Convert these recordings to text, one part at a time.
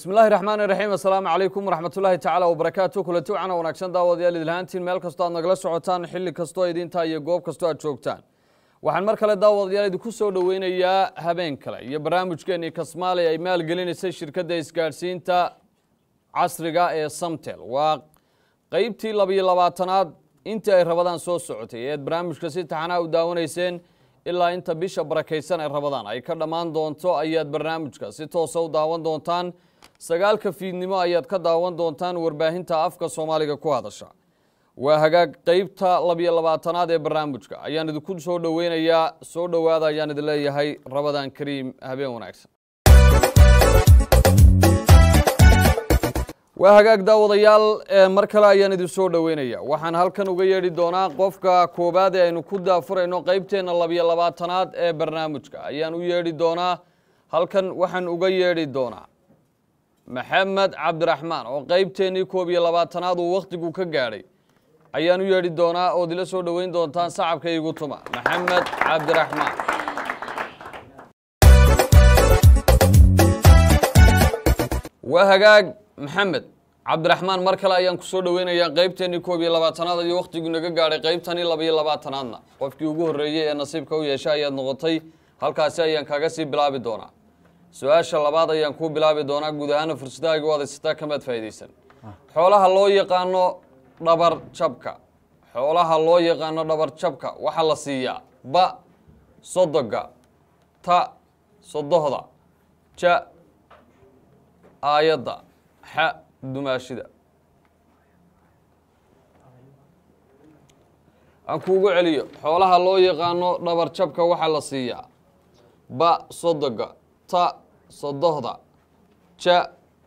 bismi illaahi raxmaan iraxiim assalaamu calaykum waraxmat ullaahi tacaala wabarakaatu kulanti wacana wanaagsan daawadayaal idilhaantiin meel kastoo aad nagala socotaan xilli kastoo idintaa iyo goob kastoo aad joogtaan waxaan mar kale daawadayaal idinku soo dhoweynayaa habeen kale iyo barnaamijkeenii kasmaali ay maalgelinaysay shirkadda isgaadhsiinta casriga ee samtel waa qeybtii labiyo labaatanaad intii ay rabadaan soo socotay eed barnaamijka si taxanaa u daawanayseen ilaa inta bisha barakaysan ee rabadaan ay ka dhammaan doonto ayaad barnaamijka si toosa u daawan doontaan sagaalka fiidnimo ayaad ka daawan doontaan warbaahinta afka soomaaliga ku hadasha waa hagaag qeybta labiyo labaatanaad ee barnaamijka ayaan idinku soo dhoweynayaa soo dhowaada ayaan idin leeyahay rabadaan kariim habeen wanaagsan waa hagaag daawadayaal mar kale ayaan idin soo dhoweynaya waxaan halkan uga yeedhi doonaa qofka koowaad ee aynu ku daafurayno qeybteenna labiyo labaatanaad ee barnaamijka ayaan u yeedhi doonaa halkan waxaan uga yeedhi doonaa maxamed cabdiraxmaan oo qeybteennii koob iyo labaatanaad uu wakhtigu ka gaadhay ayaan u yeedhi doonaa ood ila soo dhoweyn doontaan sacabka igu tuma maxamed cabdiraxmaan waa hagaag maxamed cabdiraxmaan mar kale ayaan ku soo dhoweynayaa qeybteennii koob iyo labaatanaad ayuu wakhtigu naga gaadhay qeybtanii labiyo labaatanaadna qofkii ugu horreeyey ee nasiibka u yeeshay ayaad noqotay halkaasi ayaan kaaga sii bilaabi doonaa su-aasha labaad ayaan kuu bilaabi doonaa guud ahaana fursadahaaga u adaysataa kamaad faa'iidaysan xoolaha loo yaqaano dhabar jabka xoolaha loo yaqaano dhabar jabka waxaa la siiyaa ba sodoga ta sodohda ja aayadda xa dumaashida aan kuugu celiyo xoolaha loo yaqaano dhabar jabka waxaa la siiyaa ba sodoga ta sodohda ja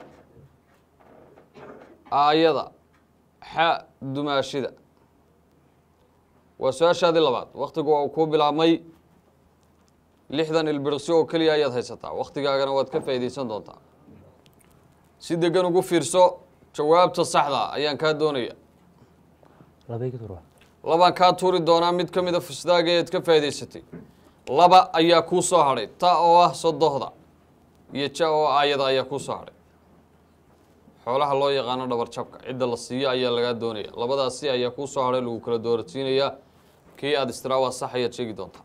aayada xa dumaashida waa su-aashaadii labaad wakhtigu waa kuu bilaabmay lixdan ilbiriqsi oo keliya ayaad haysataa wakhtigaagana waad ka faa'iidaysan doontaa si degan ugu fiirso jawaabta saxda ayaan kaa doonaya labaan kaa tuuri doonaa mid ka mida fursadaaga eed ka faa'idaysatay laba ayaa kuu soo hadhay ta oo ah sodohda iyo ja oo aayada ayaa kuu soo hadhay xoolaha loo yaqaano dhabar jabka cidda la siiyo ayaa lagaa doonaya labadaasi ayaa kuu soo hadhay lagu kala doorasiinayaa kii aada istiraawa sax ayaad sheegi doontaa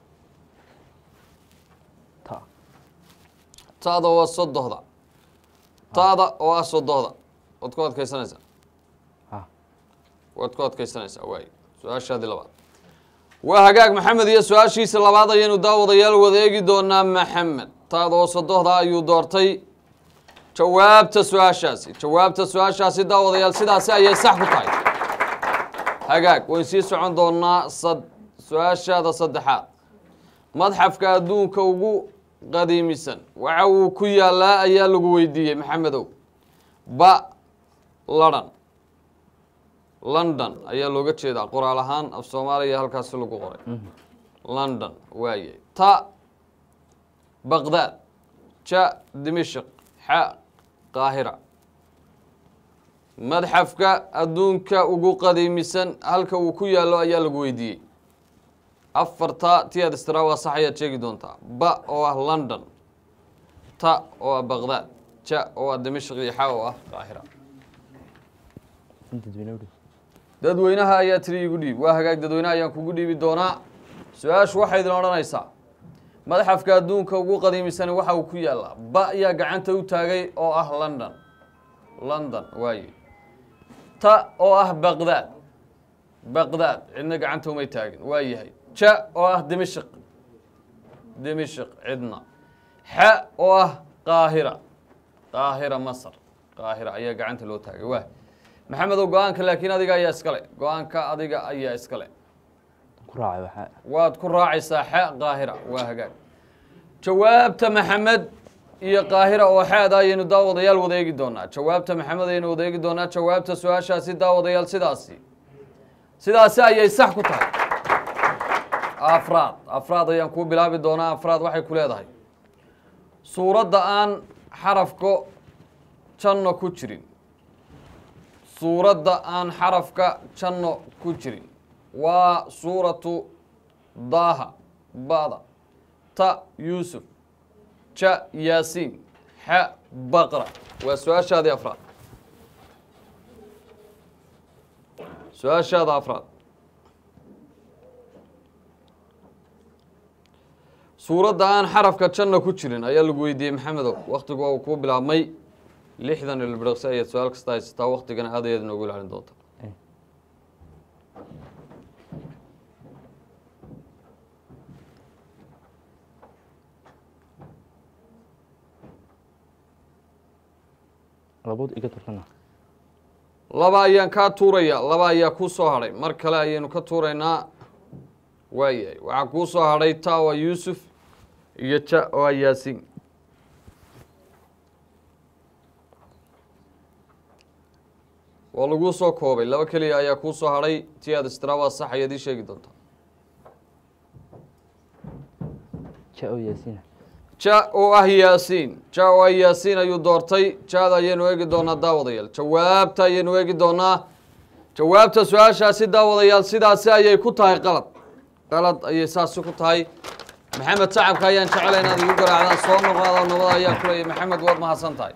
ta'da waa sodohda ta'da oo ah sodohda waad ku adkaysanaysaa waad ku adkaysanaysaa waay su-aashaadii labaad waa hagaag maxamed iyo su-aashiisa labaad ayaynu daawadayaal wada eegi doonaa maxamed ta'da oo sodohda ayuu doortay jawaabta su-aashaasi jawaabta su-aashaasi daawadayaal sidaasi ayay sax ku tahay hagaag wayn sii socon doonaa sad su-aashaada saddexaad madxafka adduunka ugu qadiimisan waxa uu ku yaalaa ayaa lagu weydiiyey maxamedow ba ladhan london ayaa looga jeedaa qoraal ahaan af soomaaliya halkaasi lagu qoray london waaye ta baqdaad ja dimishq xa qaahira madxafka adduunka ugu qadiimisan halka uu ku yaallo ayaa lagu weydiiyey afarta ti aad istiraa waa sax ayaad sheegi doontaa ba oo ah london ta oo ah baqdaad ja oo ah dimishq iyo xa oo ah qaahira dadweynaha ayaa tiri igu dhiib waa hagaag dadweynaha ayaan kugu dhiibi doonaa su-aashu waxay idin odhanaysaa madxafka adduunka ugu qadiimisani waxa uu ku yaallaa ba ayaa gacanta u taagay oo ah london london waaye ta oo ah baqdaad baqdaad cidna gacanta umay taagin waa yahay ja oo ah dimishq dimishq cidna xa oo ah qaahira qaahira masar qaahira ayaa gacanta loo taagay waa maxamedow go-aanka laakiin adiga ayaa iskale go-aanka adiga ayaa iskale waad ku raacaysaa xa qaahira waa hagaag jawaabta maxamed iyo qaahira oo xaada ayaynu daawadayaal wada eegi doonaa jawaabta maxamed ayaynu wada eegi doonaa jawaabta su-aashaasi daawadayaal sidaasi sidaasi ayay sax ku tahay afraad afraad ayaan kuu bilaabi doonaa afraad waxay ku leedahay suuradda aan xarafka janno ku jirin suuradda aan xarafka janno ku jirin waa suuratu daaha bada ta yuusuf ja yaasiin xa baqra waa su-aashaadii afraad su-aashaada afraad suuradda aan xarafka janna ku jirin ayaa lagu weydiiyey maxamedow waktigu waa uu kuu bilaabmay lixdan ilbiriqsi ayaad su-aal kasta haysataa waktigana aad ayaad inoogu ilaalin doonta labood iga turkana laba ayaan kaa tuuraya laba ayaa kuu soo hadhay mar kale ayaynu ka tuuraynaa waayahay waxaa kuu soo hadhay ta waa yuusuf iyo ja oo ah yaasiin waa laguu soo koobay laba keliya ayaa kuu soo hadhay ti aad istira waa sax ayaad ii sheegi doontaa ja oo yaasiina ja oo ah yaasiin ja oo ah yaasiin ayuu doortay jaada ayaynu eegi doonaa daawadayaal jawaabta ayaynu eegi doonaa jawaabta su-aashaasi daawadayaal sidaasi ayay ku tahay qalad qalad ayay saasi ku tahay maxamed sacabka ayaan jecela inaad igu garaacdaan soo noqonaado nabada ayaa kuleeyay maxamed waad mahadsan tahay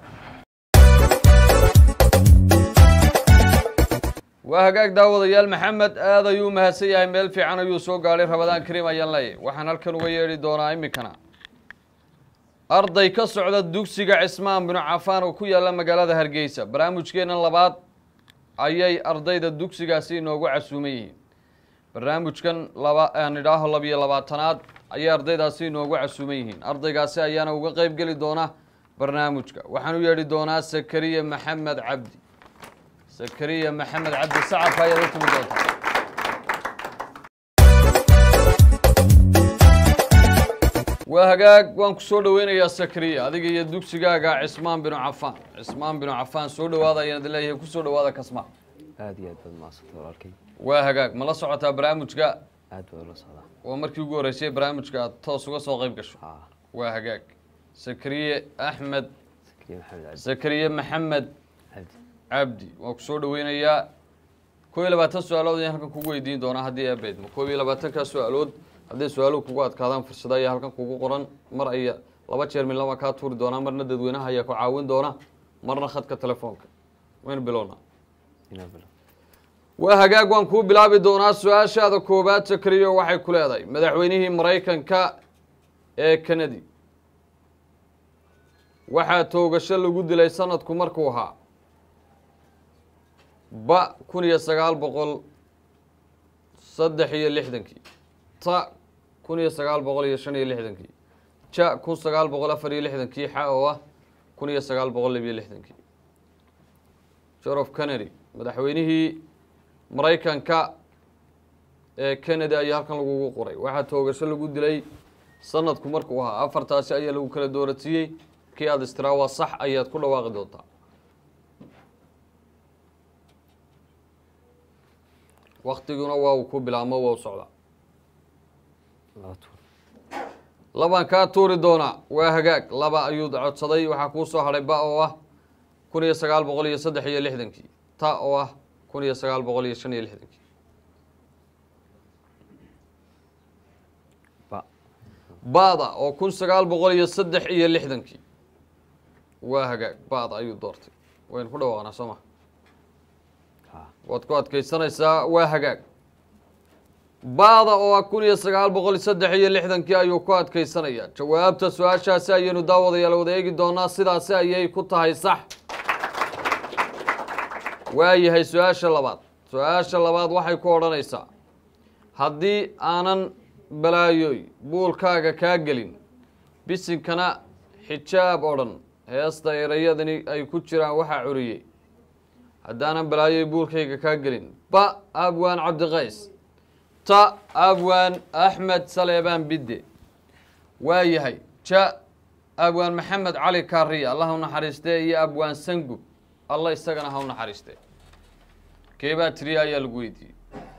waa hagaag daawadayaal maxamed aad ayuu mahadsan yahay meel fiican ayuu soo gaadhay rabadaan kariim ayaan leeyahay waxaan halkan uga yeedhi doonaa iminkana arday ka socda dugsiga cismaan binu cafaan oo ku yaalla magaalada hargeysa barnaamijkeenna labaad ayay ardayda dugsigaasi inoogu casuuman yihiin barnaamijkan laba aan idhaaho labiyo labaatanaad ayay ardaydaasi inoogu casuuman yihiin ardaygaasi ayaana uga qeyb geli doona barnaamijka waxaan u yeedhi doonaa sakariya maxamed cabdi sakariya maxamed cabdi sacabka ayaad u tumi doontaa waa hagaag waan ku soo dhoweynayaa sakariya adiga iyo dugsigaaga cismaan binu cafaan cismaan binu cafaan soo dhowaada ayaan idin leeyahay ku soo dhowaada kasma aada iyo aad baad maasanta walaalkay waa hagaag ma la socotaa barnaamijka aad baad ula socdaa waa markii ugu horreysay barnaamijka aad toos uga soo qayb gasho haa waa hagaag sakariye axmed sakriya maxamed cabdi sakariye maxamed cabdi cabdi waan ku soo dhoweynayaa koob iyo labaatan su-aalood ayaan halkan kugu weydiin doonaa haddii aabeed ma koob iyo labaatankaa su-aalood hadday su-aaluhu kugu adkaadaan fursado ayaa halkan kugu qoran mar aya laba jeer min laba kaa tuuri doonaa marna dadweynaha ayaa ku caawin doona marna khadka telefoonka waynu bilownaa inaa bilo waa hagaag waan kuu bilaabi doonaa su-aashaada koowaad sakariyo waxay ku leedahay madaxweynihii maraykanka ee kanadi waxaa toogasho lagu dilay sanadku markuu ahaa ba kun iyo sagaal boqol saddex iyo lixdankii ta kun iyo sagaal boqol iyo shan iyo lixdankii ja kun sagaal boqol afar iyo lixdankii xa oo ah kun iyo sagaal boqol labiyo lixdankii jorof kennedy madaxweynihii maraykanka ee kennedy ayaa halkan lagugu qoray waxaa toogasho lagu dilay sanadku markuu ahaa afartaasi ayaa lagu kala doorasiiyey kii aada istiraa waa sax ayaad ku dhawaaqi doontaa waktiguna waa uu ku bilaabmo waa u socdaa laba tuur labaan kaa tuuri doonaa waa hagaag laba ayuu codsaday waxaa kuu soo hadhay ba oo ah kun iyo sagaal boqol iyo saddex iyo lixdankii ta oo ah kun iyo sagaal boqol iyo shan iyo lixdankii ba ba'da oo kun sagaal boqol iyo saddex iyo lixdankii waa hagaag ba'da ayuu doortay waynu ku dhawaaqnaa soo ma haa waad ku adkaysanaysaa waa hagaag ba'da oo ah kun iyo sagaal boqol iyo saddex iyo lixdankii ayuu ku adkaysanayaa jawaabta su-aashaasi ayaynu daawadayaal wada eegi doonaa sidaasi ayay ku tahay sax waayahay su-aasha labaad su-aasha labaad waxay ku odhanaysaa haddii aanan balaayoy buulkaaga kaa gelin bisinkana xijaab oo dhan heesta erayadani ay ku jiraan waxaa curiyey haddaanan balaayoy buulkayga kaa gelin ba abwaan cabdiqays ta abwaan axmed saleebaan bidde waayahay ja abwaan maxamed cali kaariya allah u naxariistee iyo abwaan sangub alla isagana ha u naxariistee keebaa tiriya ayaa lagu weydiiyey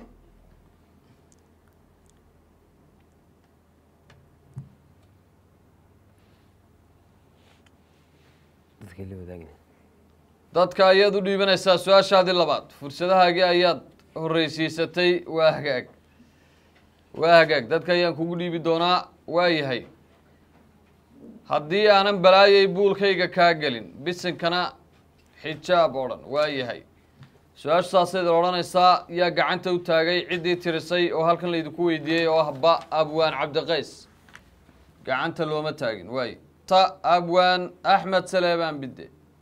dadkay la wadaagna dadka ayaad u dhiibanaysaa su-aashaadii labaad fursadahaagii ayaad horreysiisatay waa hagaag waa hagaag dadka ayaan kugu dhiibi doonaa waa yahay haddii aanan balaayay buulkayga kaa gelin bisinkana xijaab oo dhan waa yahay su-aashu saasayda odhanaysaa yaa gacanta u taagay ciddii tirisay oo halkan laydinku weydiiyey oo ah ba abwaan cabdiqays gacanta looma taagin waay ta abwaan axmed saleebaan bidde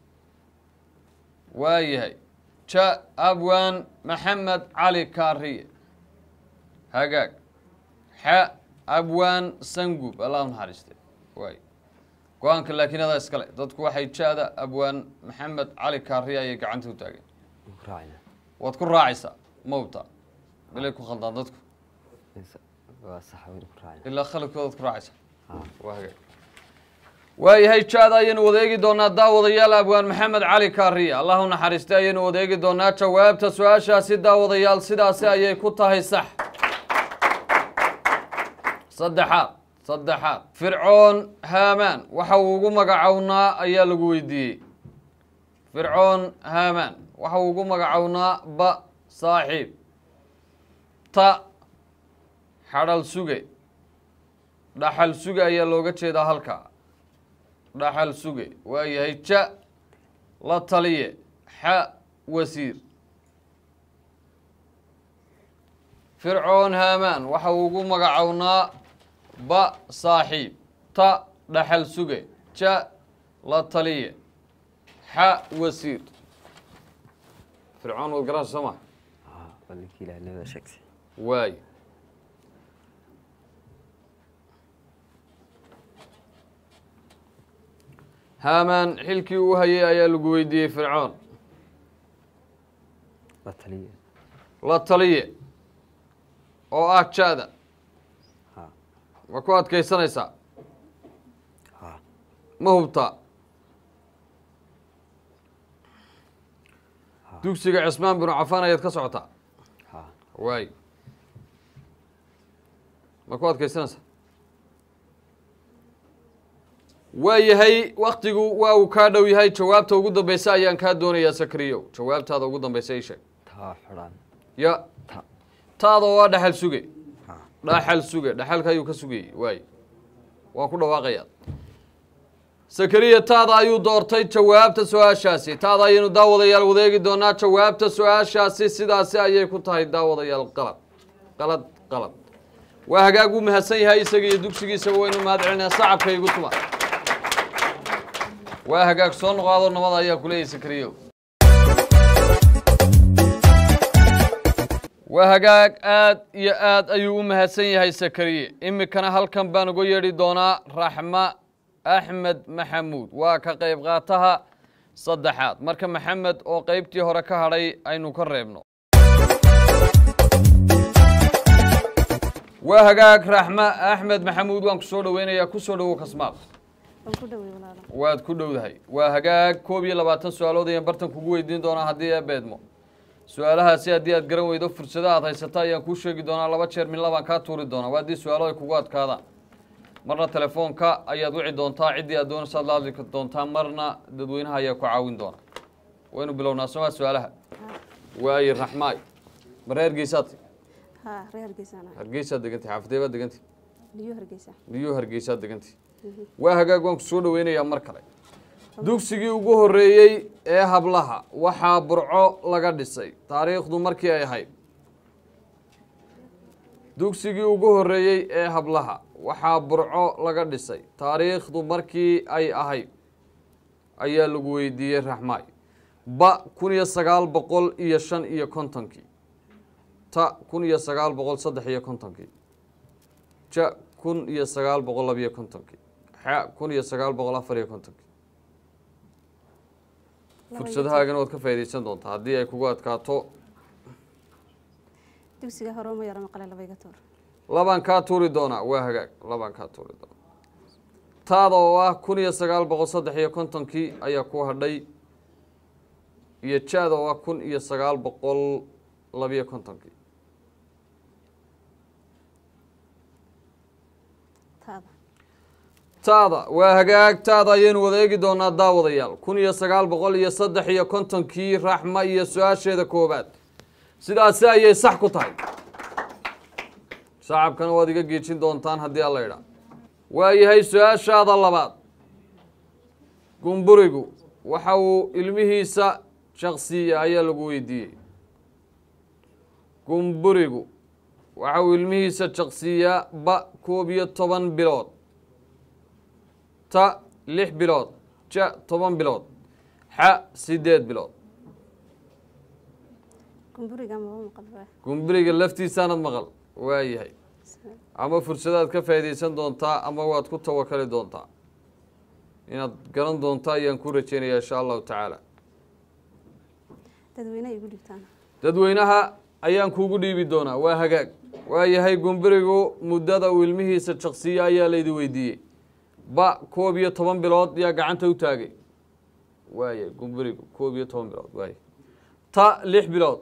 waa yahay ja abwaan maxamed cali kaariye hagaag xa abwaan sangub allah u naxariiste waay go-aanka laakiin adaa iskale dadku waxay ja-da abwaan maxamed cali kaariye ayay gacanta u taageen waan ku raacina waad ku raacaysaa mawta bilay ku khaldaan dadku waa sax waynu ku raacina ilaa khaladkoodaad ku raacaysaa haa waa hagaag waayahay jaada ayaynu wadeegi doonaa daawadayaal abwaan maxamed cali kaariye allah u naxariistay ayaynu wadeegi doonaa jawaabta su-aashaasi daawadayaal sidaasi ayay ku tahay sax saddexaad saddexaad fircoon haamaan waxa uu ugu magacownaa ayaa lagu weydiiyey fircoon haamaan waxa uu ugu magacownaa ba saaxiib ta xadhal suge dhaxal suge ayaa looga jeedaa halkaa dhaxal suge waa yahay ja la taliye xa wasiir fircoon haamaan waxa uu ugu magacownaa ba saaxiib ta dhaxal suge ja la taliye xa wasiir fircoon waad garanaysa soo maa haa waa ninkii ilaahnimada sheegtay waay haamaan xilkii uu hayay ayaa lagu weydiiyey fircoon la taliya la taliye oo ah ja-da haa ma ku adkaysanaysaa haa ma hubtaa dugsiga cismaan binu cafaan ayaad ka socotaa haa waay ma ku adkaysanaysaa waa yahay waktigu waa uu kaa dhow yahay jawaabta ugu dambeysa ayaan kaa doonayaa sakriyow jawaabtaada ugu dambeysa ii sheeg taa xidhan ya ta taada waa dhaxal suge haa dhaxal suge dhaxalka ayuu ka sugayey waay waan ku dhawaaqayaa sakariya taada ayuu doortay jawaabta su-aashaasi taada ayaynu daawadayaal wadeegi doonaa jawaabta su-aashaasi sidaasi ayay ku tahay daawadayaal qalad qalad qalad waa hagaag uu mahadsan yahay isaga iyo dugsigiisaba waynu mahad celinaa sacabka igu tuma waa hagaag soo noqaado nabada ayaa kuleeyahay sakariyow waa hagaag aad iyo aad ayuu u mahadsan yahay sakariye iminkana halkan baan uga yeedhi doonaa raxma axmed maxamuud waa ka qayb qaataha saddexaad marka maxamed oo qeybtii hore ka hadhay aynu ka reebno waa hagaag raxma axmed maxamuud waan ku soo dhoweynayaa ku soo dhowow kasmaaq waan ku dhawey walaalo waad ku dhowdahay waa hagaag koob iyo labaatan su-aalood ayaan bartan kugu weydiin doonaa haddii ee beedmo su-aalahaasi haddii aad garan weydo fursado aad haysata ayaan kuu sheegi doonaa laba jeer min labaan kaa tuuri doonaa waa haddii su-aalo ay kugu adkaadaan marna telefoonka ayaad wici doontaa ciddii aad doonaysa aad la hadli doontaa marna dadweynaha ayaa ku caawin doona waynu bilownaa somaa su-aalaha waaye raxmaay mare hargeysaad haa reer hargeysaan ah hargeysaad degantay xaafadee baad degantay liyo hargeysa niyo hargeysaad degantay waa hagaag waan ku soo dhoweynayaa mar kale dugsigii ugu horreeyey ee hablaha waxaa burco laga dhisay taariikhdu markii ay ahayd dugsigii ugu horreeyey ee hablaha waxaa burco laga dhisay taariikhdu markii ay ahayd ayaa lagu weydiiyey raxmaay ba kun iyo sagaal boqol iyo shan iyo kontonkii ta kun iyo sagaal boqol saddex iyo kontonkii ja kun iyo sagaal boqol labiyo kontonkii xa kun iyo sagaal boqol afar iyo kontonkii fursadahaagana waad ka faa'iidaysan doontaa haddii ay kugu adkaato dugsiga hore uma yara maqle laba iga tuur labaan kaa tuuri doonaa waa hagaag labaan kaa tuuri doonaa taada oo ah kun iyo sagaal boqol saddex iyo kontonkii ayaa ku hadhay iyo jaada oo ah kun iyo sagaal boqol labiyo kontonkii taada taada waa hagaag taada ayaynu wada eegi doonaa daawadayaal kun iyo sagaal boqol iyo saddex iyo kontonkii raxma iyo su-aasheeda koobaad sidaasi ayay sax ku tahay shacabkana waad iga geejin doontaan haddii alla idhaa waa yahay su-aashaada labaad gumburigu waxa uu ilmihiisa shaksiya ayaa lagu weydiiyey gumburigu waxa uu ilmihiisa shaksiyaa ba koob iyo toban bilood ta lix bilood ja toban bilood xa sideed bilood gumburiga maba maqal waa gumburiga laftiisaanad maqal waayahay ama fursadaad ka faa'iidaysan doontaa ama waad ku tawakali doontaa inaad garan doontaa ayaan ku rajeynayaa insha allahu tacaala dadweyne ay igu dhibtaan dadweynaha ayaan kuugu dhiibi doonaa waa hagaag waayahay gumburigu muddada uu ilmihiisa shaksiya ayaa laydi weydiiyey ba koob iyo toban bilood yaa gacanta u taagay waayahay gumburigu koob iyo toban bilood waaya ta lix bilood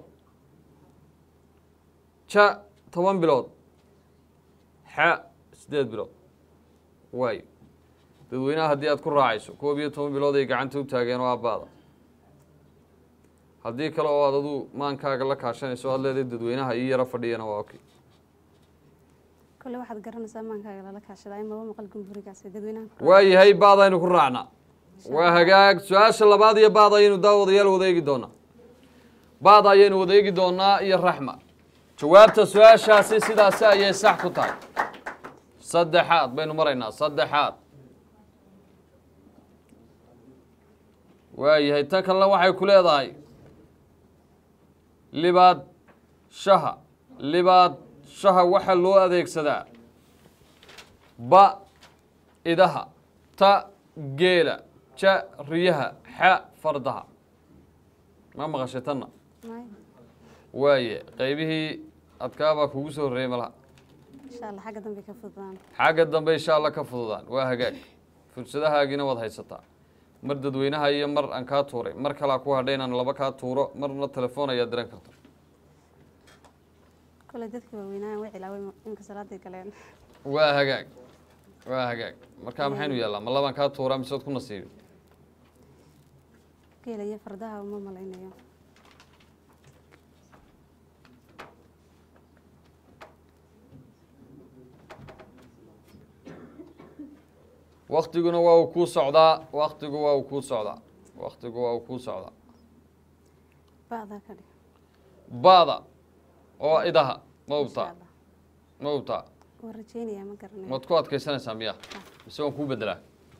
ja toban bilood xa sideed bilood waayo dadweynaha haddii aad ku raacayso koob iyo toban bilood ay gacanta u taageen oo aabbaada haddii kale oo aad aduu maankaaga la kaashanayso o aad leedahay dadweynaha ii yaro fadhiyana waa okay kolle waxaad garanaysaa maankaaga lala kaashadaa maba maqal gumburigaas dadweynaha ku waayahay baad aynu ku raacnaa waa hagaag su-aasha labaad iyo baad ayaynu daawadayaal wada eegi doonaa baad ayaynu wada eegi doonaa iyo raxma jawaabta su-aashaasi sidaasi ayay sax ku tahay saddexaad baynu maraynaa saddexaad waayahay tan kalena waxay ku leedahay libaad shaha libaad shaha waxaa loo adeegsadaa ba idaha ta geela ja riyaha xa fardaha ma maqashay tanna maayo waaye qaybihii adkaabaa kugu soo horreeyey malaha insha allah xagga dambe ka fududaan xagga dambe insha allah ka fududaan waa hagaag fursadahaagiina waad haysataa mar dadweynaha iyo mar aan kaa tuuray mar kalaa ku hadhay inaan laba kaa tuuro marna telefoon ayaad diran karta kolle dadka waaweynaa way cilaaway inka salaaday galeen waa hagaag waa hagaag markaa maxaynu yaallaa ma labaan kaa tuuraa mise waad ku nasiibi geela iyo fardaha uma malaynayo waktiguna waa uu kuu socdaa waktigu waa uu kuu socdaa waktigu waa uu kuu socdaa ba'daa ka dhig baada oo idaha ma insha ubtaa allah ma ubtaa waan rajeynayaa ma garanayo maad ku adkaysanaysaa miya mise waan kuu bedelaa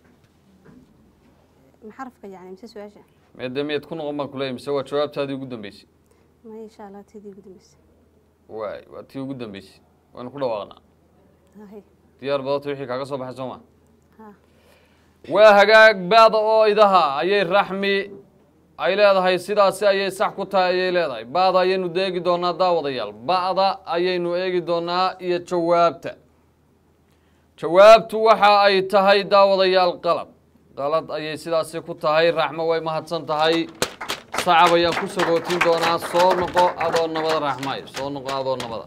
maxarafka yacni mise su-aasha meede miyaad ku noqon baan kuleeyay mise waa jawaabtaadii ugu dambeysay maya insha allah tidii ugu dambeysay waay waa tii ugu dambeysay waanu ku dhawaaqnaa hahay diyaar badata wixii kaaga soo baxay soo ma ha waa hagaag baada oo idaha ayay raxmi ay leedahay sidaasi ayay sax ku tahay ayay leedahay baada ayaynu deegi doonaa daawadayaal ba'da ayaynu eegi doonaa iyo jawaabta jawaabtu waxa ay tahay daawadayaal qalad qalad ayay sidaasi ku tahay raxmo way mahadsan tahay sacab ayaan ku sagootin doonaa soo noqo adoo nabada raxmay soo noqo adoo nabada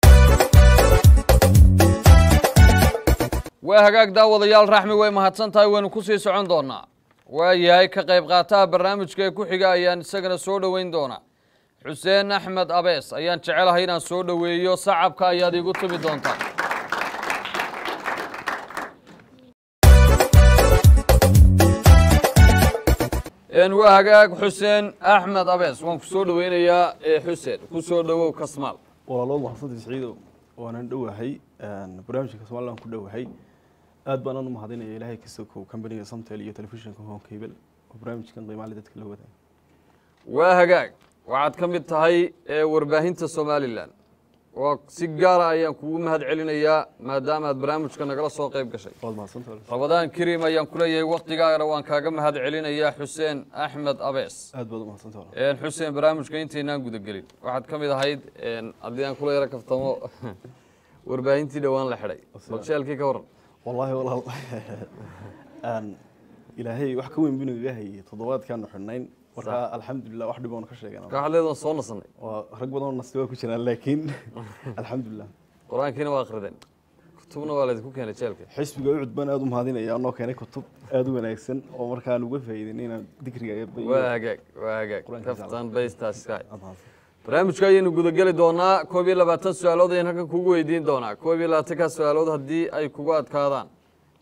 waa hagaag daawadayaal raxmi way mahadsan tahay waynu kusii socon doonaa waayahay ka qayb qaataha barnaamijka ee ku xiga ayaan isagana soo dhoweyn doonaa xuseen axmed abees ayaan jecelahay inaan soo dhoweeyo sacabka ayaad iigu tumi doontaa Een, waa hagaag xuseen axmed abees waan ku soo dhoweynayaa ee xuseen ku soo dhowow kasmaal walaalood maxamed siciidow waanan dhowahay barnaamijka somaliland ku dhowahay aad baan u mahadinaya ilaahay ka sokow companiga samtel iyo telefishinka home cable oo barnaamijkan qiimaale dadka la wadaaga waa hagaag waxaad ka mid tahay ee warbaahinta somalilan waa si gaara ayaan kugu mahad celinayaa maadaama aad barnaamijka nagala soo qayb gashay waad mahadsanta walaal. rabadaan kariim ayaan ku leeyahay waktigaagana waan kaaga mahad celinayaa xuseen axmed abees aad baad u mahadsanta walaal. Een, xuseen barnaamijka intaynaan gudagelin waxaad ka mid ahayd een, haddii aan kula yaro kaftamo warbaahintii dhowaan la xidhay balsheelkii ka waran wallaahi walaal Aan ilaahay wax ka weyn buu nagaga hayay toddobaadkaanu xidhnayn marka alxamdulilah wax dhib oon ka sheegana kaaxleedan soo nasanay waa rag badan oo nasti waa ku jiraan laakiin alxamdulilah qur-aankiina waa akrideen kutubna waa laydinku keenay jeelka xisbiga ucud baan aad u mahadinaya anoo keenay kutub aad u wanaagsan oo markaan uga faa'iidaynay inaan dikriga eebba iyo- waa hagaag waa hagaag Qur-aanka kaftan baystaas iska hay aad mahadsan. barnaamijka ayaynu gudageli doonaa koob iyo labaatan su-aalood ayaan halkan kugu weydiin doonaa koob iyo labaatankaa su-aalood haddii ay kugu adkaadaan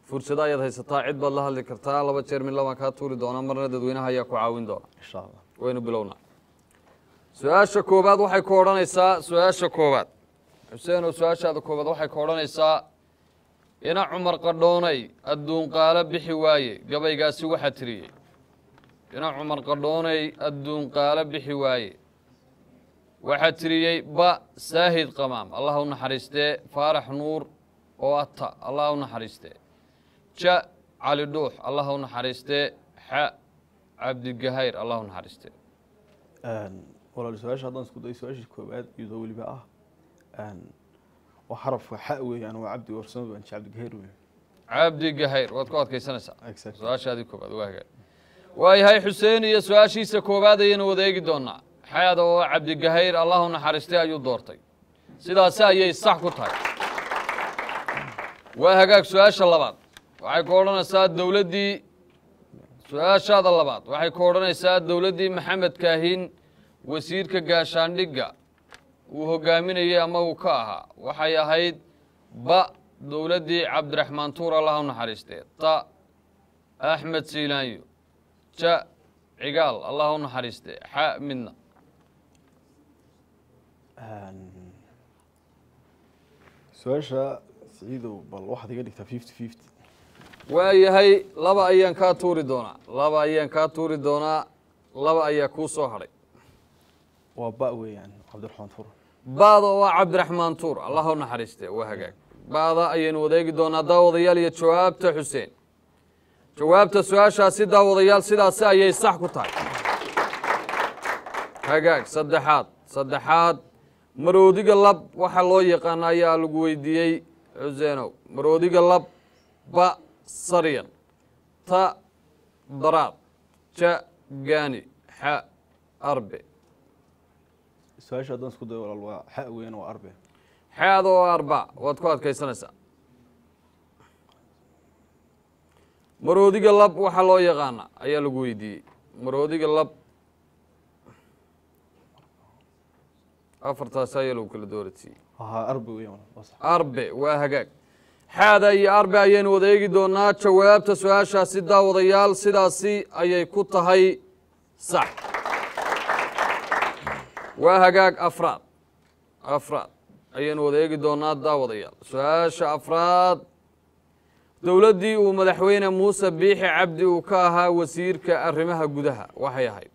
fursado ayaad haysataa cid baad la hadli kartaa laba jeer mid labaan kaa tuuri doona marna dadweynaha ayaa ku caawin doona insha allah waynu bilownaa su-aasha koobaad waxay ku odhanaysaa su-aasha koobaad xuseen oo su-aashaada koobaad waxay ku odhanaysaa ina cumar qadhoonay adduun qaalo bixi waaye gabaygaasi waxaa tiriyey ina cumar qadhoonay adduun qaalo bixi waaye waxaa tiriyey ba saahid qamaam allah u naxariistee faarax nuur oo ata allah u naxariistee ja cali dhuux allah u naxariistee xa cabdigahayr allah u naxariistee walaal su-aasha haddaan isku dayo su-aashii koowaad iyadoo weliba ah waa xarafka xa weeyaan waa cabdi warsamo baan cabdigaheer wey cabdi gahayr waad ku adkaysanaysaa Exactly. su-aashaadii koobaad waa hagaag waayahay xuseen iyo su-aashiisa koowaad ayaynu wada eegi doonaa xaada oo cabdigahayr allahu naxariistay ayuu doortay sidaasi ayay sax ku tahay waa hagaag su-aasha labaad waxay ku odhanaysaa dowladdii su-aashaada labaad waxay ku odhanaysaa dowladdii maxamed kaahin wasiirka gaashaandhigga uu hogaaminayey ama uu ka ahaa waxay ahayd ba dowladdii cabdiraxmaan tuur allah u naxariistee ta axmed siilaanyo ja cigaal allah u naxariistee xa midna su-aasha siciidow bal waxaad iga dhigtaa fifty fifty waayahay laba ayaan kaa tuuri doonaa laba ayaan kaa tuuri doonaa laba ayaa kuu soo hadhay waa ba weeyaan cabdiraxmaan fur baada oo ah cabdiraxmaan tuur allah u naxariistee waa hagaag baada ayaynu wadeegi doonaa daawadayaal iyo jawaabta xuseen jawaabta su-aashaasi daawadayaal sidaasi ayay sax ku tahay hagaag saddexaad saddexaad maroodiga lab waxa loo yaqaana ayaa lagu weydiiyey xuseenow maroodiga lab ba saryan ta daraad ja gaani xa arbe su-aasha haddaan isku dayo walaal waa xa weeyaan waa arbe xaada oo arba waad ku adkaysanaysaa maroodiga lab waxaa loo yaqaana ayaa lagu weydiiyey maroodiga lab afartaasi ayaa lagu kala doorasiiyey ha arbe weeyaan walaal waa sax arbe waa hagaag xaada iyo arbe ayaynu wada eegi doonaa jawaabta su-aashaasi daawadayaal sidaasi ayay ku tahay sax waa hagaag afraad afraad ayaynu wada eegi doonaa daawadayaal su-aasha afraad dowladdii uu madaxweyne muuse biixi cabdi uu ka ahaa wasiirka arrimaha gudaha waxay ahayd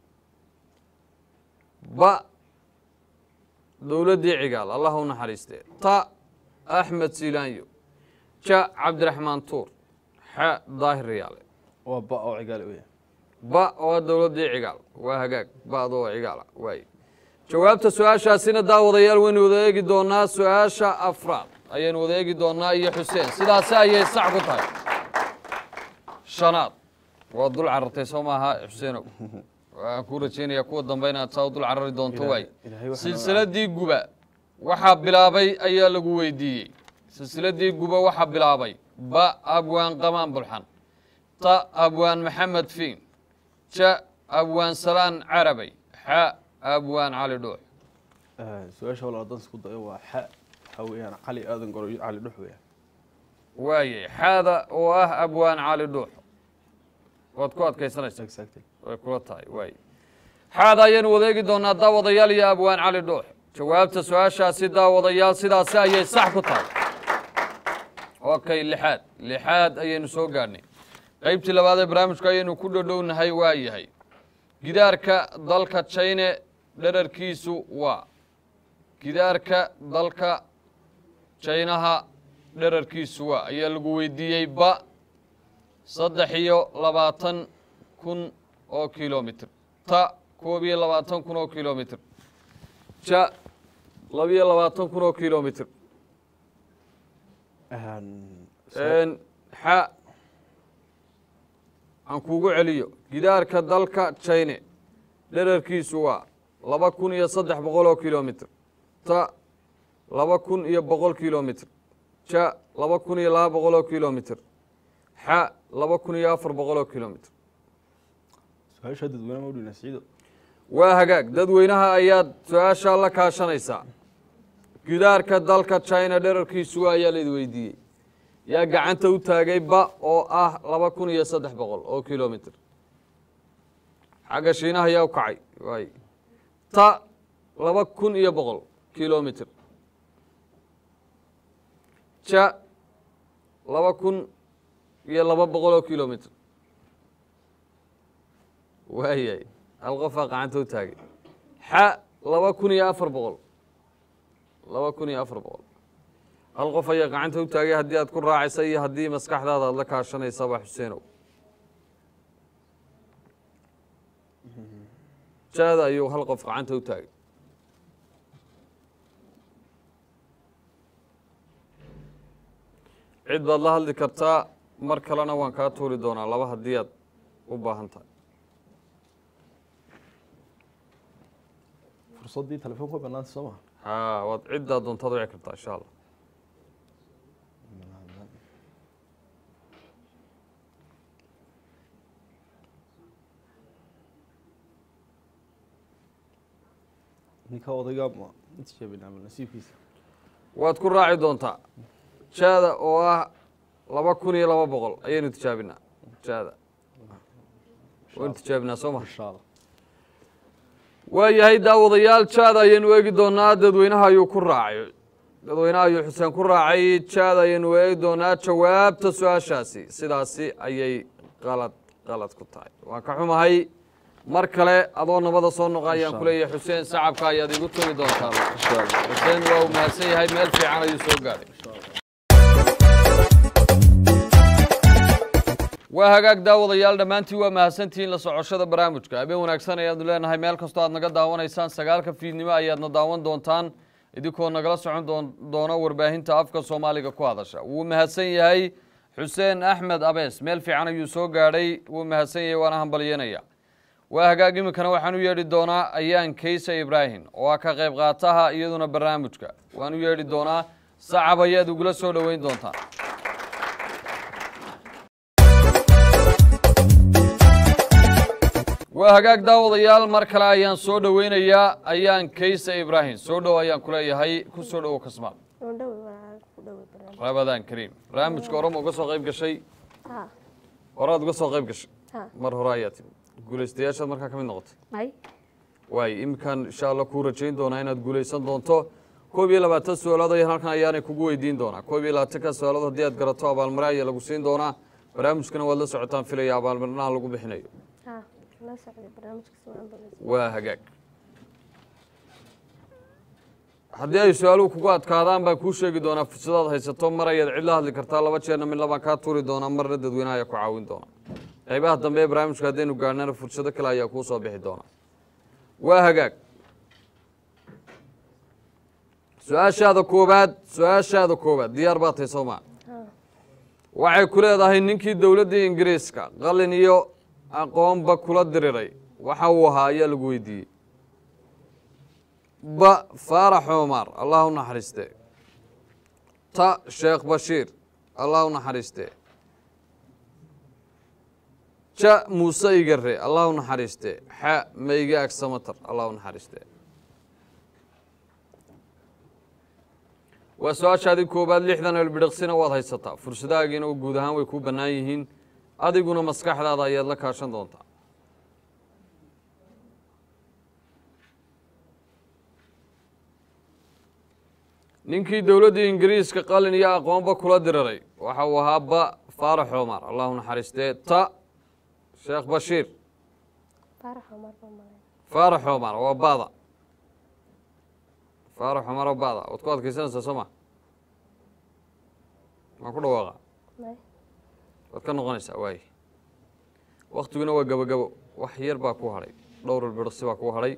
ba dowladdii cigaal allah u naxariistee ta axmed siilaanyo ja cabdiraxmaan tuur xa daahir riyaale waa ba oo cigaale weeyaan ba oo dowladdii cigaal waa hagaag ba'da oo cigaala waay jawaabta su-aashaasina daawadayaal waynu wada eegi doonaa su-aasha afraad ayaynu wada eegi doonaa iyo xuseen sidaasi ayay sax ku tahay shanaad waa dul carartay soo maaha xuseenow waan kuu rajaynayaa kuwa dambe inaad saa u dul carari doonto waay Ilaahay waxaa noo silsiladii guba waxaa bilaabay ayaa lagu weydiiyey silsiladii guba waxaa bilaabay ba abwaan qamaan bulxan ta abwaan maxamed fiin ja abwaan salaan carabay xa abwaan cali dhuux su-aasha walaal haddaan isku dayo waa xa waxa weeyaan cali aadan goro iyo cali dhux weeyaan waaye xaada oo ah abwaan cali dhuux waad ku adkaysanaysaa exactly way kula tahay waay xaada ayaynu wadeegi doonaa daawadayaal iyo abwaan cali dhuux jawaabta su-aashaasi daawadayaal sidaasi ayay sax ku tahay okay lixaad lixaad ayaynu soo gaadhnay qeybtii labaad ee barnaamijku ayaynu ku dhodhownahay waa yahay gidaarka dalka jine dherarkiisu waa gidaarka dalka jaynaha dherarkiisu waa ayaa lagu weydiiyey ba saddex iyo labaatan kun oo kilomitr ta koob iyo labaatan kun oo kilomitr ja labiyo labaatan kun oo kilomitr Su- xa aan kuugu celiyo gidaarka dalka jine dherarkiisu waa laba kun iyo saddex boqol oo kilomitr ta laba kun iyo boqol kilomitr ja laba kun iyo laba boqol oo kilomitr xa laba kun iyo afar boqol oo kilomitr su-aasha dadweyne ma u dhina siciido waa hagaag dadweynaha ayaad su-aashaa la kaashanaysaa gidaarka dalka china dherarkiisu waa ayaa laidi weydiiyey yaa gacanta u taagay ba oo ah laba kun iyo saddex boqol oo kilomitr xagga shiinaha yaa u kacay waay ta laba kun iyo boqol kilomitr ja laba kun iyo laba boqol oo kilomitr waayahay hal qofaa gacanta u taagay xa laba kun iyo afar boqol laba kun iyo afar boqol hal qof ayaa gacanta u taagay haddii aad ku raacaysa iyo haddii maskaxdaada aad la kaashanaysaba xuseenow jaada ayuu hal qof gacanta u taagay cid baad la hadli kartaa mar kalena waan kaa tuuri doonaa laba haddii aad u baahan tahay fursaddii telefoonka banaanta soo maha haa waad ciddaa doontaad wici kartaa insha allah ninka odayga ma tijaabin ama nasiibkiisa waad ku raaci doontaa jaada oo ah laba kun iyo laba boqol ayaynu tijaabinaa jaada waynu tijaabinaa soo ma insha allah waayahay daawadayaal jaada ayaynu eegi doonaa dadweynaha ayuu ku raacay dadweynaha ayuu xuseen ku raacay jaada ayaynu eegi doonaa jawaabta su-aashaasi sidaasi ayay qalad qalad ku tahay waan ka xumahay mar kale adoo nabada soo noqa ayaan ku leeyahay xuseen sacabka ayaad igu tumi doontaa xuseen waa uu mahadsan yahay meel fiican ayuu soo gaadhay waa hagaag daawadayaal dhammaantiin waa mahadsantihiin la socoshada barnaamijka habeen wanaagsan ayaanu leenahay meel kastoo aad naga daawanaysaan sagaalka fiidnimo ayaadna daawan doontaan idinkoo nagala socon doon- doona warbaahinta afka soomaaliga ku hadasha wuu mahadsan yahay xuseen axmed abees meel fiican ayuu soo gaadhay wuu mahadsan yahay waana hambalyanaya waa hagaag iminkana waxaan u yeedhi doonaa ayaan kaysa ibraahim oo ah ka qayb qaataha iyaduna barnaamijka waan u yeedhi doonaa sacab ayaad ugula soo dhoweyn doontaan waa hagaag daawadayaal mar kale ayaan soo dhoweynayaa ayaan kaysa ibraahim soo dhow ayaan ku leeyahay ku soo dhowo kasmaal oo dhow waa ku dhow barnaamij rabadaan kariim barnaamijka hore ma uga soo qayb gashay ha horaad uga soo qayb gashay ha mar hore ayaa timi guulaystayaashaad markaa ka mid noqotay may waay iminkan insha allah kuu rajayn doonaa inaad guulaysan doonto koob iyo labaatan su-aalood ayaan halkan ayaanay kugu weydiin doonaa koob iyo labaatanka su-aalood haddii aad garato abaalmare ayaa lagu siin doonaa barnaamijkana waad la socotaan filaya abaalmarinaha lagu bixinayo ha la socday barnaamijka suucan badan waa hagaag haddii ay su-aaluhu kugu adkaadaan baan kuu sheegi doonaa fursadaad haysato mar ayaad cid la hadli kartaa laba jeerna mid labaan kaa tuuri doonaa marna dadweynaha ayaa ku caawin doona qaybaha dambe ee barnaamijka haddaynu gaarnana fursado kale ayaa kuu soo bixi doona waa hagaag su-aashaada koobaad su-aashaada koobaad diyaar baa tahay soo maa waxay ku leedahay ninkii dowladdii ingiriiska qalin iyo aqoonba kula diriray waxa uu ahaa ayaa lagu weydiiyey ba faarax cumar allah u naxariiste ta sheekh bashiir allah u naxariiste ja muuse igare allah u naxariiste xa mayge agsamatar allah u naxariiste waa su-aashaadii koobaad lixdan elbidhiqsina waad haysataa fursadahaagiina oo guud ahaan way kuu bannaan yihiin adiguna maskaxdaada ayaad la kaashan doontaa ninkii dowladdii ingiriiska qalin iyo aqoonba kula diriray waxa uu ahaa ba faarax cumar allahu naxariistee ta sheekh bashiir faarax cumar baa malay faarax cumar waa bada faarax cumar oo bada waad ku adkaysanaysaa soo ma maa ku dhawaaqa may waad ka noqonaysaa waaye waktiguna waa gabogabo wax yar baa ku hadhay dhowr ilbiriqsi baa ku hadhay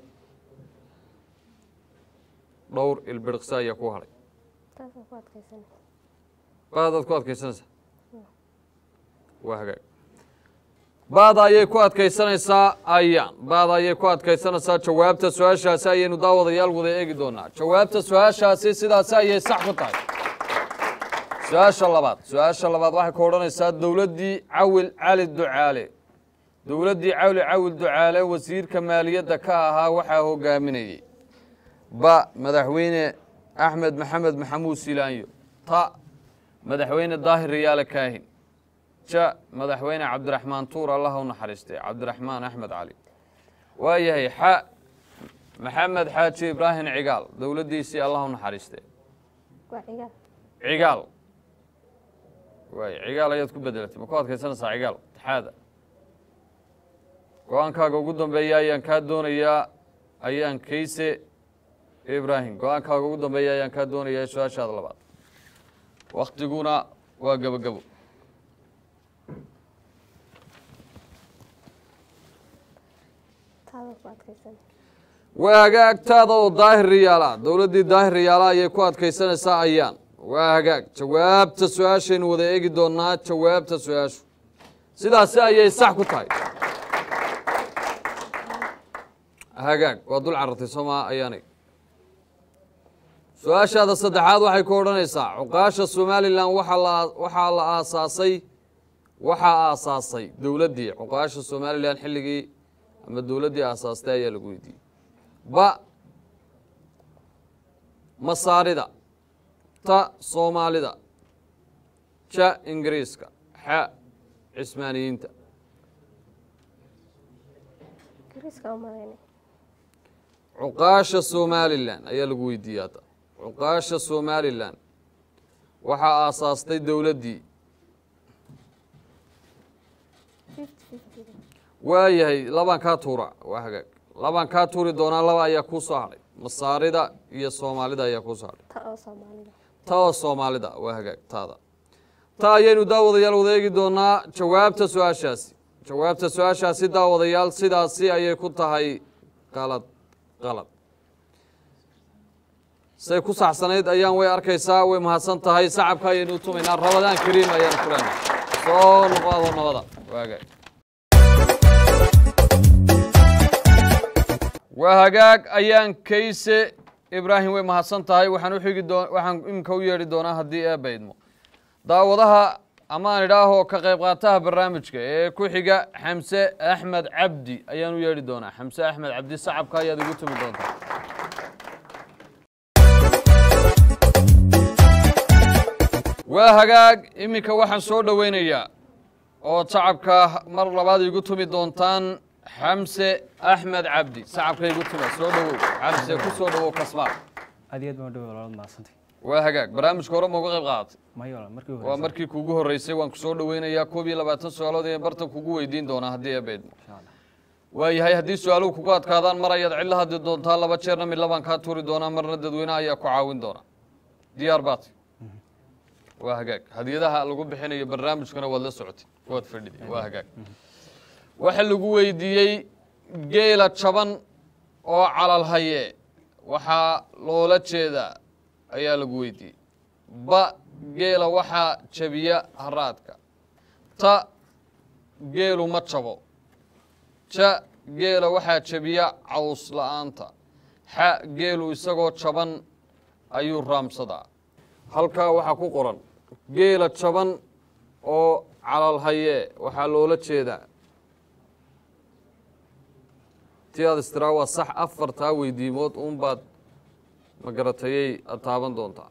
dhowr ilbiriqsi ayaa ku hadhay taasaan ku adkaysanay baadaad ku adkaysanaysaa waa hagaag baada ayay ku adkaysanaysaa ayaan baada ayay ku adkaysanaysaa jawaabta su-aashaasi ayaynu daawadayaal wada eegi doonaa jawaabta su-aashaasi sidaasi ayay sax ku tahay su-aasha labaad su-aasha labaad waxay ka odhanaysaa dowladdii cawil cali ducaale dowladdii cawli cawil ducaale wasiirka maaliyadda ka ahaa waxaa hogaaminayey ba madaxweyne axmed maxamed maxamuud silaanyo ta madaxweyne daahir riyaale kaahin ja madaxweyne cabdiraxmaan tuur allah u naxariistay cabdiraxmaan axmed cali waa yahay xa maxamed xaaji ibraahim cigaal dowladdiisii allah u naxariistay waa cigaal cigaal waay cigaal ayaad ku bedelatay ma ku adkaysanaysaa cigaal taxaada go-aankaaga ugu dambeeya ayaan kaa doonayaa ayaan kayse ibraahim go-aankaaga ugu dambeeya ayaan kaa doonayaa su-aashaada labaad waktiguna waa gebogebo taada ku adkaysan waa hagaagtaada oo daahir riyaala dowladdii daahir riyaala ayay ku adkaysanaysaa ayaan waa hagaag jawaabta su-aashaynu wada eegi doonaa jawaabta su-aashu sidaasi ayay sax ku tahay hagaag waa dul carartay soomaa ayaanay su-aashaada saddexaad waxay ku odhanaysaa cuqaasha somalilan waxaa la waxaa la aasaasay waxaa aasaasay dowladdii cuqaasha somalilan xilligii ama dowladdii aasaastay ayaa lagu weydiiyey ba masaarida ta soomaalida ja ingiriiska xa cismaaniyiinta ingiriiska u malaynay cuqaasha somalilan ayaa lagu weydiiyey hadda cuqaasha somalilan waxaa aasaastay dowladdii fifty fifty waayahay labaan kaa tuura waa hagaag labaan kaa tuuri doonaa laba ayaa kuu soo hadhay masaarida iyo soomaalida ayaa kuu soo hadhay ta oo soomaalida ta oo soomaalida waa hagaag taada ta ayaynu daawadayaal wada eegi doonaa jawaabta su-aashaasi jawaabta su-aashaasi daawadayaal sidaasi ayay ku tahay qalad qalad say ku saxsanayd ayaan way arkaysaa way mahadsan tahay sacabka ayaynu u tumaynaa rabadaan kariim ayaanu ku leenahay soo noqoado nabada waa hagaag waa hagaag ayaan kayse ibraahim way mahadsan tahay waxaan uxigi doo waxaan iminka u yeedhi doonaa haddii ee baydmo daawadaha amaan idhaahoo ka qayb qaataha barnaamijka ee ku xiga xamse axmed cabdi ayaan u yeedhi doonaa xamse axmed cabdi sacabka ayaad igu tumi doontaa waa hagaag iminka waxaan soo dhoweynayaa oo sacabka mar labaad igu tumi doontaan xamse axmed cabdi sacabka igu tuma soo dhowow xamse ku soo dhowow kasmaar aad iyo aad baan u dhawa walaalood mahadsantay waa hagaag barnaamijka hore ma uga qayb qaadatay mayo walaal markii waa hore markii kuugu horreysay waan ku soo dhoweynayaa koob iyo labaatan su-aalood ayaan bartan kugu weydiin doonaa haddii ee baydmo insha allah waayahay haddii su-aaluhu kugu adkaadaan mar ayaad cidla hadli doontaa laba jeerna mid labaan kaa tuuri doonaa marna dadweynaha ayaa ku caawin doonaa diyaar baat waa hagaag hadiyadaha lagu bixinayo barnaamijkana waad la socotay waad fadhiday waa hagaag waxa lagu weydiiyey geela jaban oo calal haye waxaa loola jeedaa ayaa lagu weydiiyey ba geela waxaa jabiya haraadka ta geelu ma jabo ja geela waxaa jabiya caws la-aanta xa geelu isagoo jaban ayuu raamsadaa halkaa waxaa ku qoran geela jaban oo calal haye waxaa loola jeedaa ti aad istiraa waa sax afartaa weydiimood uunbaad ma garatayay aad taaban doontaa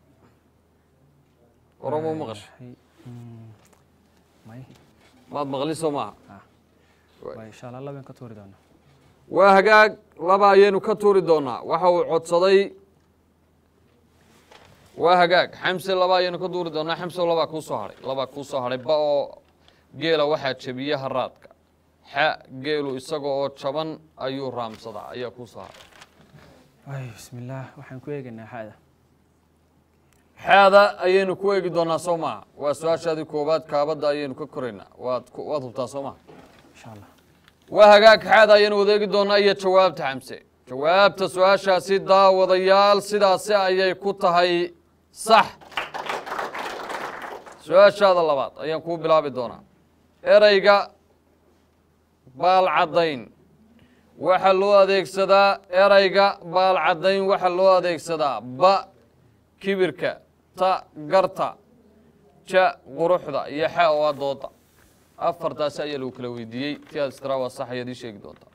orama maqasha Hay- mm, may maad maqlin soo maaha waa insha allah labaan ka tuuri doonaa waa hagaag laba ayaynu ka tuuri doonaa waxa uu codsaday waa hagaag xamse laba ayaynu ka tuuri doonaa xamse labaa kuu soo hadhay labaa kuu soo hadhay ba oo geela waxaa jabiya haraadka xa geelu isaga oo jaban ayuu raamsadaa ayaa kuu soo hadhay ay bismillaah waxaan ku eegaynaa xaada xaada ayaynu ku eegi doonaa soo maaha waa su-aashaadii koowaad kaabadda ayaynu ka koraynaa waad ku- waad hubtaa soo maha insha allah waa hagaag xaada ayaynu wadeegi doonaa iyo jawaabta xamse jawaabta su-aashaasi daawadayaal sidaasi ayay ku tahay sax su-aashaada labaad ayaan kuu bilaabi doonaa ereyga baalcaddayn waxaa loo adeegsadaa ereyga baalcaddayn waxaa loo adeegsadaa ba kibirka ta garta ja quruxda iyo xa oo a dooda afartaasi ayaa lagu kala weydiiyey ti aad istiraa waa sax ayaad ii sheegi doontaa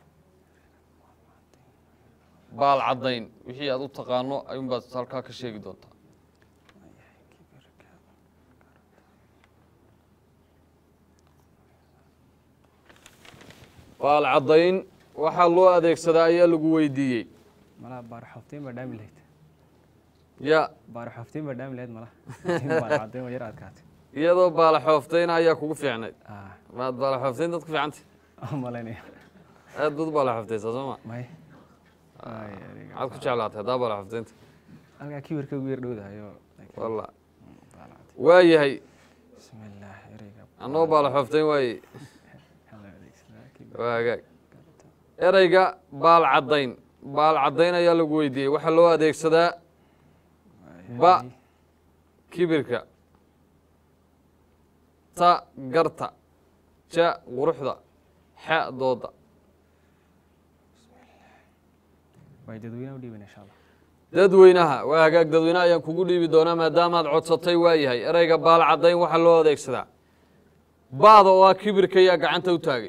baal caddayn wixii aad u taqaano ayuunbaad halkaa ka sheegi doontaa baal caddayn waxaa loo adeegsadaa ayaa lagu weydiiyey malaha baar xoftiin baa dhaami lahayd ya baar xoftiin baa dhaami lahayd malaha baar caddayn waa yar adkaatay iyadoo baala xooftayna ayaa kugu fiicnayd ah maad baala xooftayn dad ku fiicantay aan malaynaya aad dad baala xooftaysaa soo ma may Ay, adiga. maxaad ku jeclaatay haddaa baala xooftaynta halkaa kibirka ugu yar dhowdahayo laakiin walla baar caddayn. waa yahay bismillaah ereyga annoo baala xooftayn waaye waxaa loo adeegsadaa kibir waa hagaag ereyga baal caddayn baal caddayn ayaa lagu weydiiyey waxaa loo adeegsadaa ba kibirka ta garta ja quruxda xa dooda way dadweynaha u dhiibana insha allah dadweynaha waa hagaag dadweyne ayaan kugu dhiibi doonaa maadaamaad codsatay waa yahay ereyga baal caddayn waxaa loo adeegsadaa baada oo ah kibirka ayaa gacanta u taagay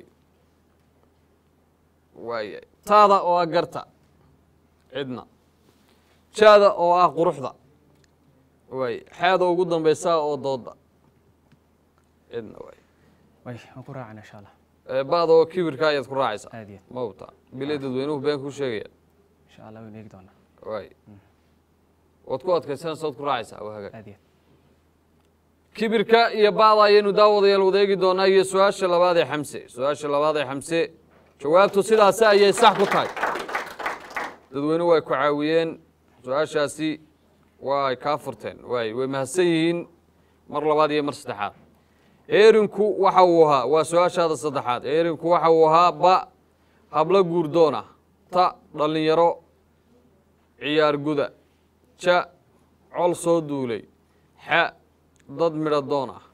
waa yahay taada oo ah garta cidna jaada oo ah quruxda waay xaada ugu dambaysa oo dooda cidna waay way waan ku raacana insha allah Ee, baada oo kibirka ayaad ku raacaysaa aad iyo aad mawta bile dadweynuhu been kuu sheegaya insha allah waynu eegi doonaa waay waad ku adkaysanaysa waad ku raacaysaa waa hagaag aad iyo aad kibirka iyo bacda ayaynu daawadayaal wadeegi doonaa iyo su-aasha labaad ee xamse su-aasha labaad ee xamse jawaabtu sidaasi ayay sax ku tahay dadweynuhu way ku caawiyeen su-aashaasi waa ay kaa furteen waay way mahadsan yihiin mar labaad iyo mar saddexaad eerinku waxa uu ahaa waa su-aashaada saddexaad eerinku waxa uu ahaa ba hablo guurdoona ta dhallinyaro ciyaar guda ja col soo duulay xa dad midho doon ah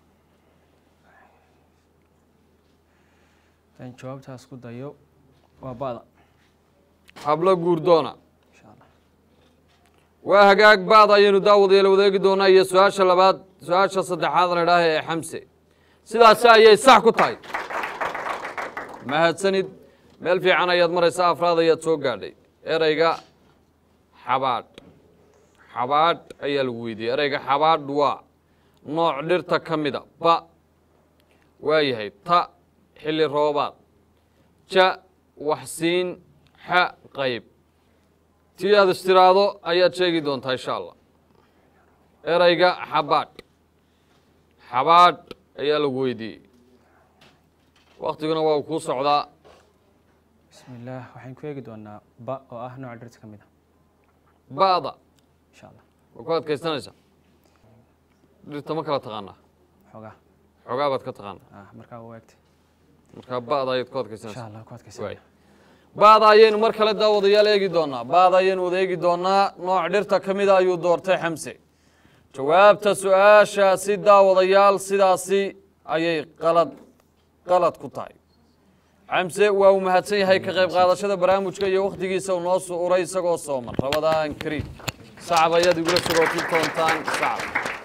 haddaan jawaabtaas ku dayo waa ba'da hablo guurdoona insha allah waa hagaag bacda ayaynu daawadayaal wadeegi doonaa iyo su-aasha labaad su-aasha saddexaad la idhaaha ee xamse sidaasi ayay sax ku tahay mahadsanid meel fiican ayaad maraysaa afraad ayaad soo gaadhay ereyga xabaadh xabaadh ayaa lagu weydiiyey ereyga xabaadh waa nooc dhirta ka mida ba waa yahay ta xilli roobaad ja waxsiin xa qayb tii aad istiraado ayaad sheegi doontaa insha allah ereyga xabaadh xabaadh ayaa lagu weydiiyey waktiguna waa uu kuu socdaa bismi illaah waxaan ku eegi doonaa ba oo ah nooca dhirta ka mid a ba'da insha allah ma ku adkaysanaysaa dhirta ma kala taqaanaa xoogaa xoogaa baad ka taqaanaa ah markaa waa waagta markaa ba'da ayaad ku insha adkaysanaysaa allah ku waay adkaysanaya ba'da ayaynu mar kale daawadayaal eegi doonaa ba'da ayaynu wada eegi doonaa nooc dhirta ka mida ayuu doortay xamse jawaabta su-aashaasi daawadayaal sidaasi ayay qalad qalad ku tahay xamse waa uu mahadsan yahay ka qayb qaadashada barnaamijka iyo wakhtigiisa uu noo suuray isagoo sooman rabadaan kariim sacab ayaad igula sugootin doontaan sacab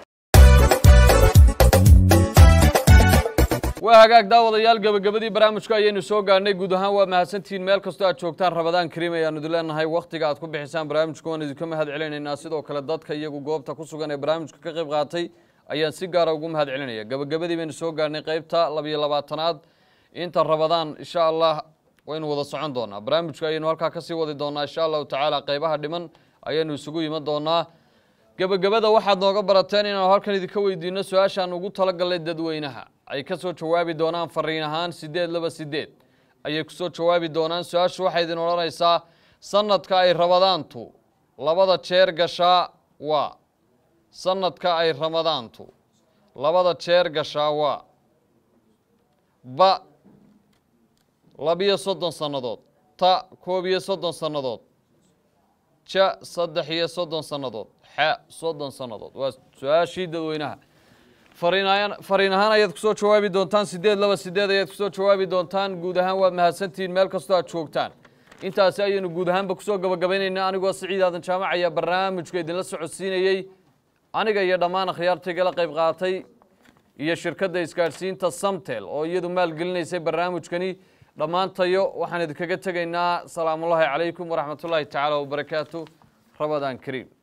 waa hagaag daawadayaal gebagabadii barnaamijka ayaynu soo gaarnay guud ahaan waa mahadsantihiin meel kastoo aad joogtaan rabadaan kariim ayaanu idin leenahay wakhtiga aad ku bixisaan barnaamijka waan idinka mahad celinaynaa sidoo kale dadka iyagu goobta ku sugan ee barnaamijka ka qayb qaatay ayaan si gaara ugu mahad celinaya gebagabadii baynu soo gaarnay qeybta labiyo labaatanaad inta rabadaan insha allah waynu wada socon doonaa barnaamijka ayaynu halkaa kasii wadi doonaa insha allahu tacaala qeybaha dhiman ayaynu isugu iman doonaa gebagabada waxaad nooga barateen inaanu halkan idinka weydiino su-aashaan ugu talagalnay dadweynaha ay ka soo jawaabi doonaan fariin ahaan sideed laba sideed ayay kusoo jawaabi doonaan su-aashu waxay idin odhanaysaa sanadka ay ramadaantu labada jeer gashaa waa sanadka ay ramadaantu labada jeer gashaa waa ba labiyo soddon sannadood ta koob iyo soddon sannadood ja saddex iyo soddon sannadood xa soddon sannadood waa su-aashii dadweynaha fariin fariin ahaan ayaad kusoo jawaabi doontaan sideed laba sideed ayaad kusoo jawaabi doontaan guud ahaan waa mahadsantihiin meel kastoo aad joogtaan intaasi ayaynu guud ahaanba kusoo gabagabaynaynaa anigoo siciid aadan jaamac ayaa barnaamijka idinla socodsiinayey aniga iyo dhammaan akhyaartaygala qayb qaatay iyo shirkadda isgaadhsiinta samtel oo iyadu maalgelinaysay barnaamijkani dhammaantayo waxaan idinkaga tegaynaa salaamullaahi calaykum waraxmatullaahi tacaala wabarakaatu rabadaan kariim